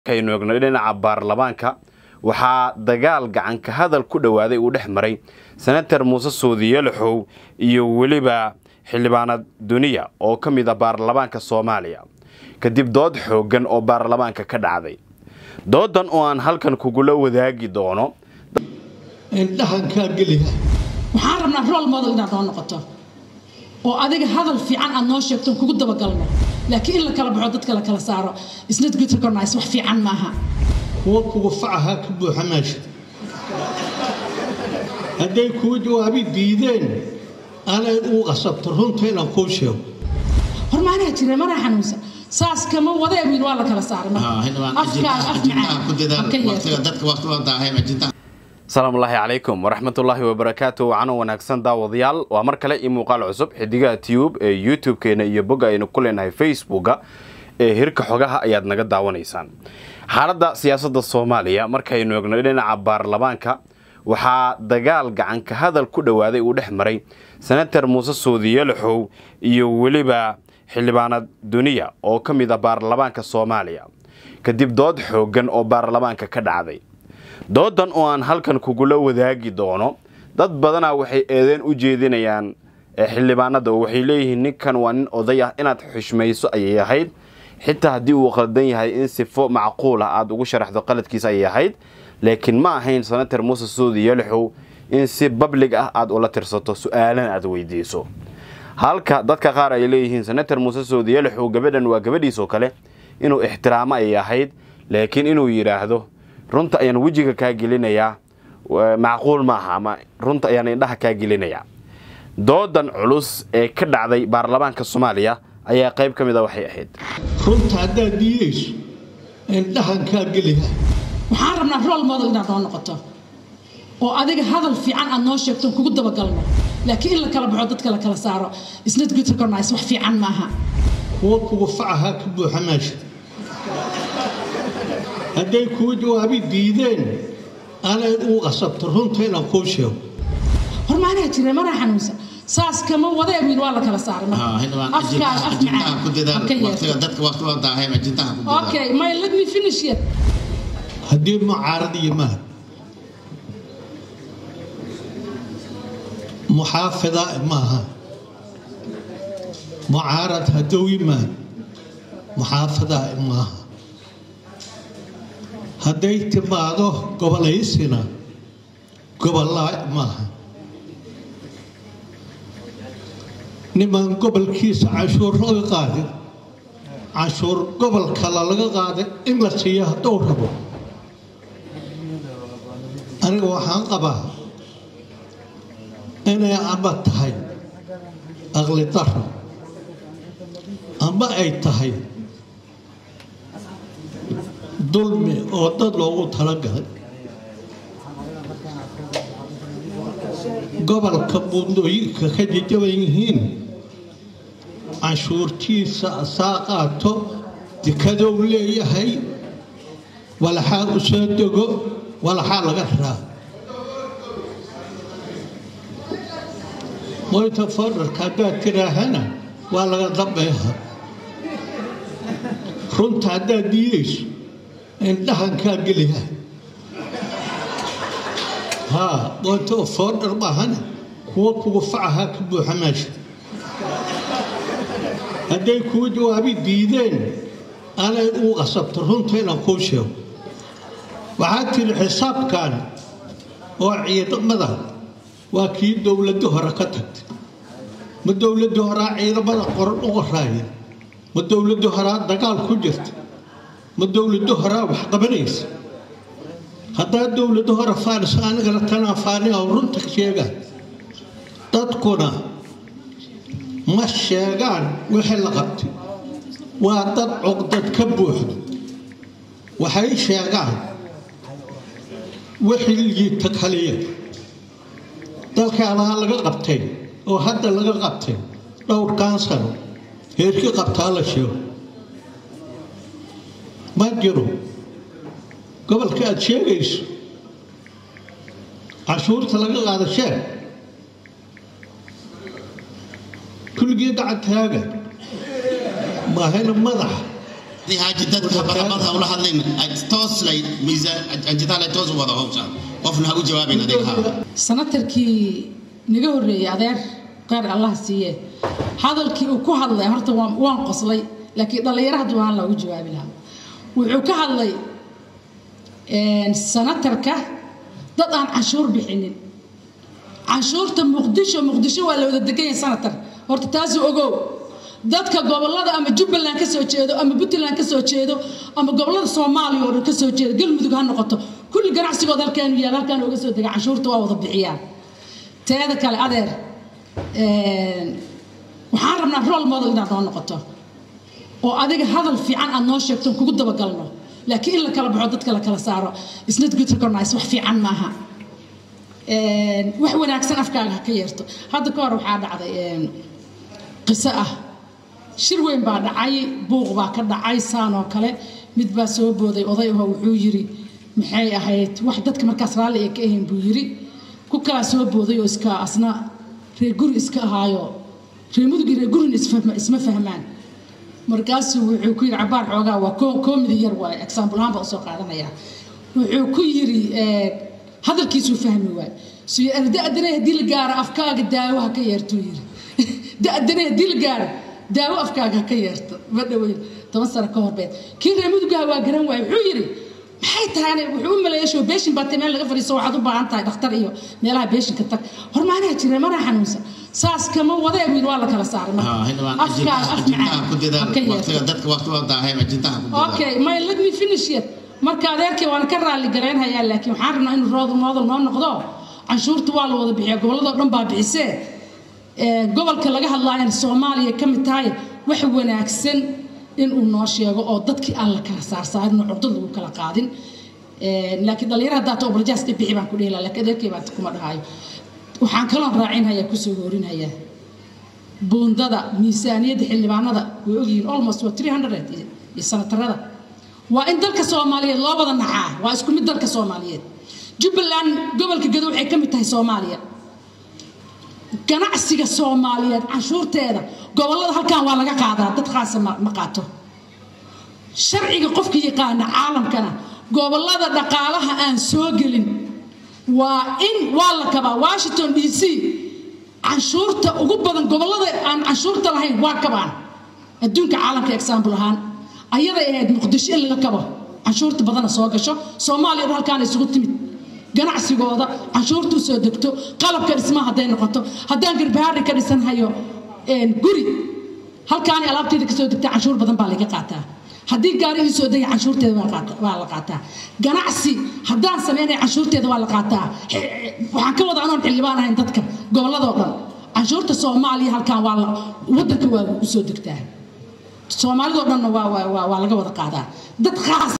markaynu eegno dhinaca baarlamaanka waxaa dagaal gacanka hadal ku dhowaaday uu dhex maray senator muuse soodiyelaxow iyo weliba xildhibaanad duniya oo ka mid a baarlamaanka soomaaliya kadib dood xooggan oo baarlamaanka ka dhacday doodan oo aan halkan kugula wadaagi doono indhahankaa geliya waxaan rabnaa rol model inaad noo noqoto oo adiga hadal fiican aad noo sheegto kugu dabagalno laakiin in la kala baxo dadka la kala saaro isnad good recognize wax fiican maaha kuwa kugu facahaa ka buuxa meesha hadday kuu jawaabi diideen anayd uu qasabto runta inaan kuu sheego hor maanaa jira maraa xanuunsan saas kama wadee wiil waa la kala saaray afkaaga af macaan asalaamullaahi calaykum waraxmatullaahi wabarakaatu wacano wanaagsan daawadayaal waa mar kale io muuqaal cusub xidigaha tube ee youtube-keena iyo bogga aynu ku leenahay facebooka ee hirka xogaha ayaad naga daawanaysaan xaaladda siyaasadda soomaaliya markaynu eegno dhinaca baarlamaanka waxaa dagaal gacanka hadal ku dhowaaday uu dhex maray senator muuse soodiyelaxow iyo weliba xildhibaanad duniya oo ka mid a baarlamaanka soomaaliya kadib dood xooggan oo baarlamaanka ka dhacday doodan oo aan halkan kugula wadaagi doono dad badanaa waxay eedeen u jeedinayaan xildhibaanada oo waxay leeyihiin ninkan waa nin oday ah inaad xushmayso ayay ahayd xitaa haddii uu qaldan yahay in sifo macquul ah aada ugu sharaxdo qaladkiisa ayay ahayd laakiin ma ahayn senator muuse soodi yalaxow in si bablig ah aada ula tirsato su-aalana aada weydiiso halka dadka qaar ay leeyihiin senator muuse soodi yalaxow gabadhan waa gabadhiisoo kale inuu ixtiraamo ayay ahayd laakiin inuu yidhaahdo runta ayaan wejiga kaa gelinayaa macquul maaha ama runta ayaan indhaha kaa gelinayaa doodan culus ee ka dhacday baarlamaanka soomaaliya ayaa qayb ka mid a waxay ahayd runta haddaad diidayso indhahankaa geliya waxaan rabnaa rol model inaad noo noqoto oo adiga hadal fiican aad noo sheegto kugu dabagalno laakiin in la kala baxo dadka la kala saaro isnad good recognize wax fiican maaha kuwa kugu facahaa ka buuxa meesha hadday kuu jawaabi diideen anayd uu qasabto runta inaan kuu sheego hor maanaa jira maraa xanuunsan saas kama wadee wiil waa la kala saaray afkaaga af macaan okay my let me finish yet haddii mucaarad yimaad muxaafida maaha mucaarad hadduu yimaad muxaafida maaha hadday timaado gobolaysina gobolaa maaha niman gobolkiisa canshuur laga qaadin canshuur gobol kale laga qaadin in la siiyo hadduu rabo aniga waxaan qabaa inay ama tahay aqli daro ama ay tahay dulmi oo dad loogu talagalay gobolka buundooyinka ka jajaban yihiin canshuurtiisa asaa qaato dikadow leeyahay walaxaa u soo dego walaxaa laga raa moyta fodharka haddaad tiraahana waa laga dambeeha runta haddaad diidayso indhahankaa geliya haa moyta fodhar maahana kuwa kugu facahaa ka buuxa meesha hadday kuu jawaabi diideen anayd uu qasabto runta inaan kuu sheego waxaad tiri xisaabkan oo ciidamada waa kii dowladda hore ka tagtay ma dowladda horaa ciidamada qoran u qoraaya ma dowladda horaa dagaal ku jirta ma dowladda horaa wax qabanaysa haddaa dowladda hore faanis anigana tanaa faaniha runta sheega dadkuna ma sheegaan wixii la qabtay waa dad cuqdad ka buuxdo waxay sheegaan wixii liita kaliya dalkaanaha laga qabtay oo hadda laga qabtay dhowrkan sano heerkii qabtaa la sheego ma jiro gobolka aad sheegayso cashuurta laga qaado sheeg kulligii gacantaaga maahayna madaxa haddii haaji dadka habaqabad ha ula hadlayn toos lay miisaan anjitaha lay toos u wada howsha qofna ha u jawaabin adiga ha sanatarkii naga horreeyey adeer qeyr allah siiye hadalkii uu ku hadlay horta waan waan qoslay laakiin dhallinyaro hadduu ahaan loogu jawaabi lahaa wuxuu ka hadlay sanatarka dad aan canshuur bixinin canshuurta muqdisho muqdisho waa la wada degan yahay sanatar horta taasuu ogow dadka gobolada ama jubbaland ka soo jeedo ama puntland ka soo jeedo ama gobolada soomaaliya oo dhan ka soo jeedo galmudug ha noqoto kulli ganacsigooda halkaanu yaal halkaan uga soo dega canshuurta waa wada bixiyaan teeda kale adeer waxaan rabnaa role model inaad noo noqoto oo adiga hadal fiican aad noo sheegto kugu dabagalno laakiin in la kala baxo dadka la kala saaro isnad good recognize wax fiican maaha wax wanaagsan afkaaga ha ka yeerto hadda ka hor waxaa dhacday qiso ah shir weyn baa dhacay buuq baa ka dhacay saan oo kale mid baa soo booday oday aho wuxuu yiri maxay ahayd wax dadka markaas raalli ay ka ahayn buu yiri ku kalaa soo booday oo iska asna reer guri iska ahaayo reer mudugii reer gurin isma fahmaan markaasuu wuxuu ku yiri cabaar xoogaa waa komidi yar waa example ahaan baa usoo qaadanaya wuxuu ku yiri hadalkiisuu fahmi waay suy da-dana haddii la gaaro afkaaga daawo ha ka yeertuu yiri da-dana haddii la gaaro daawo afkaaga ha ka yeerto ma dhaweyn toban sano ka horbeed kii reer mudugaha waa garan waay wuxuu yiri maxay tahay wuxuu u maleeya show beeshin baatay meel laga fadhiiso waxaad u baahan tahay dhakhtar iyo meelaha beeshinka tag hor maanaa jira manaa xanuunsan saas kama wadee wiil waa la kala saaray okay my let me finish yet marka adeerkii waana ka raali garaynhayaa laakiin waxaan rabnaa inuu rood moodal noo noqdo canshuurta waa la wada bixiya gobolladoo dhan baa bixisee gobolka laga hadlaayana soomaaliya ka mid tahay wax wanaagsan inuu noo sheego oo dadkii aan la kala saarsaarin oo curdad lagu kala qaadin laakiin dhalinyaro haddaa ta obrajaaska bixi baan ku dhihi lahaa laakiin adeerkii baan kuma dhahayo waxaan kaloon raacinhayaa kusoo hoorinhayaa buundada miisaaniyadda xildhibaanada way ogyihiin almost waa three hundred iyo sanatarada waa in dalka soomaaliyeed loo wada nacaa waa isku mid dalka soomaaliyeed jubbaland gobolka gado waxay ka mid tahay soomaaliya ganacsiga soomaaliyeed canshuurteeda gobolada halkan waa laga qaadaa dad khaasa ma qaato sharciga qofka yaqaana caalamkana gobolada dhaqaalaha aan soo gelin waa in waa la kabaa washington d c canshuurta ugu badan gobolada aan canshuurta lahayn waa kabaan adduunka caalamka example ahaan ayaday ahayd muqdisho in laga kabo canshuurta badana soo gasho soomaaliya dhan halkaan isugu timid ganacsigooda canshuurta usoo degto qalabka dhismaha hadday noqoto haddaan garbahaari ka dhisanhayo guri halkaani alaabteeda kasoo degta canshuur badan baa laga qaataa haddii gaari ii soo degay canshuurteeda waa la qaataa ganacsi haddaan sameynaya canshuurteeda waa la qaataa waxaan ka wada anoon xildhibaan ahayn dadka gobolladoo dhan canshuurta soomaaliya halkaan waa wadanka waa usoo degtaa soomaalidoo dhanna waa laga wada qaadaa dad khaas